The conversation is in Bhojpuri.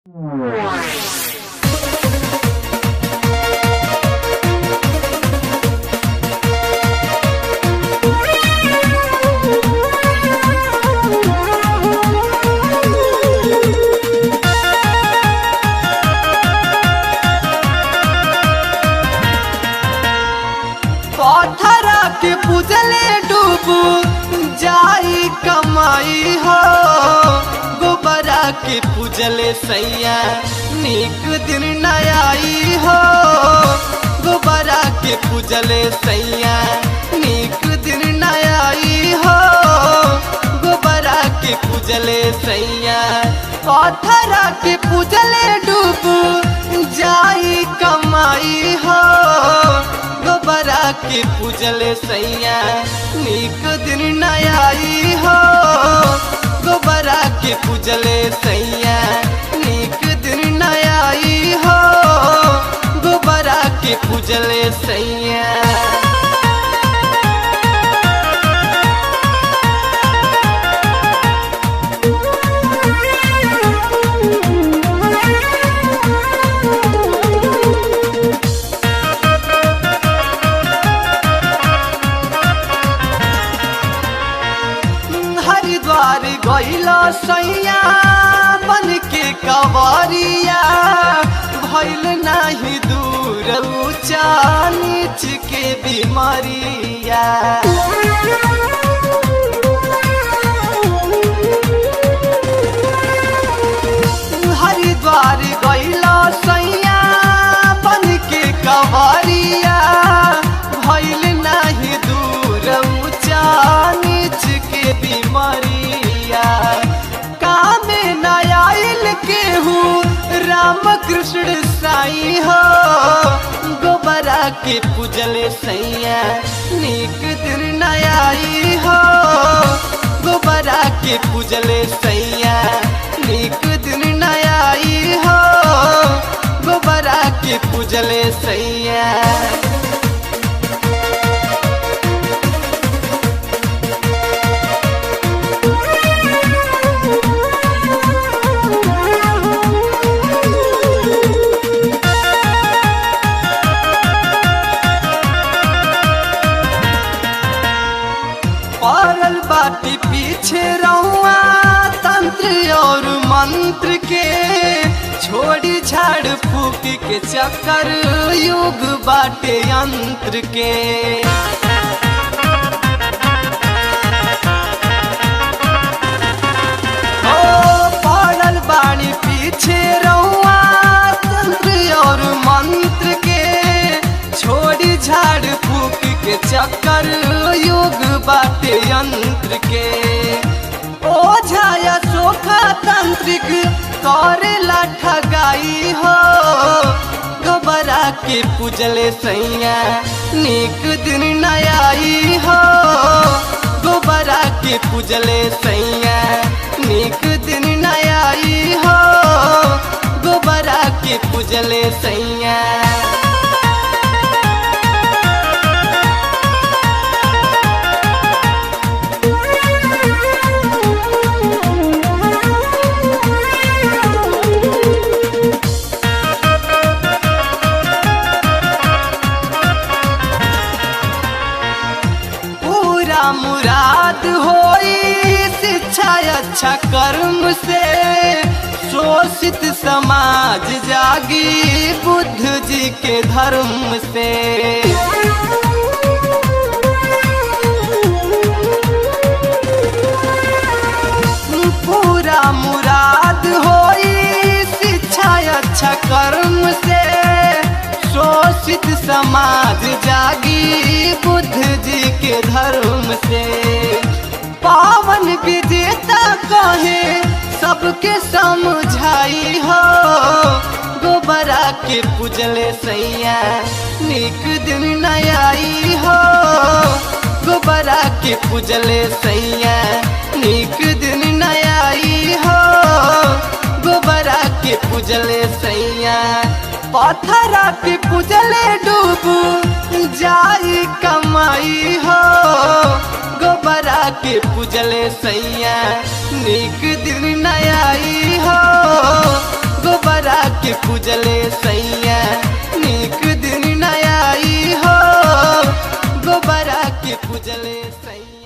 पथरा के पूजले डूबू जाई कमाई हो गोबरा के पूजले सैया निक दिन न आई हो गोबरा के पूजले सैया निक दिन न आई हो गोबरा के पूजले सैया पथरा के पूजले डूबू जाई कमाई हो गोबरा के पूजले सैया निक दिन न आई हो गोबरा के पूजले सैया निक दिन न आई हो गोबरा के पूजले सैया हरिद्वार गैला सैया बन के कवरिया भैल नाही दूर ऊंचा नीच के बीमारिया हरिद्वार गैला सैया बन के कवरिया भैल नाही दूर ऊंचा नीच के बीमारिया कामे नयाइल केहू राम कृष्ण साई हो गोबरा के पूजले सैया निक दिन नयाई हो गोबरा के पूजले सैया निक दिन नयाई हो गोबरा के पूजले सैया पड़ल बाटी पीछे रहुआ तंत्र और मंत्र के छोड़ी झाड़ फूक के चक्कर युग बाटे यंत्र के ओ पड़ल बाणी पीछे रहुआ तंत्र और मंत्र के छोड़ी झाड़ फूक के चक्कर युग बाटे यंत्र के ओझाया सोखा तांत्रिक करेला ठगाई हो गोबरा के पूजले सैया निक दिन नयाई हो गोबरा के पूजले सैया निक दिन नयाई हो गोबरा के पूजले सैया पूरा मुराद होई शिक्षा अच्छा कर्म से शोषित समाज जागी बुद्ध जी के धर्म से पूरा मुराद होई शिक्षा अच्छा कर्म से शोषित समाज जागी बुद्ध जी के धर्म से पावन विजेता कहे सबके समझाई हो गोबरा के पूजले सैया निक दिन नयाई हो गोबरा के पूजले सैया निक दिन नयाई हो गोबरा के पूजले सैया पथरा के पूजले डूबू जाई कमाई हो गोबरा के पूजले सैया निक दिन नयाई हो पूजले सैया नीक दिन नयाई हो गोबरा के पूजले सैया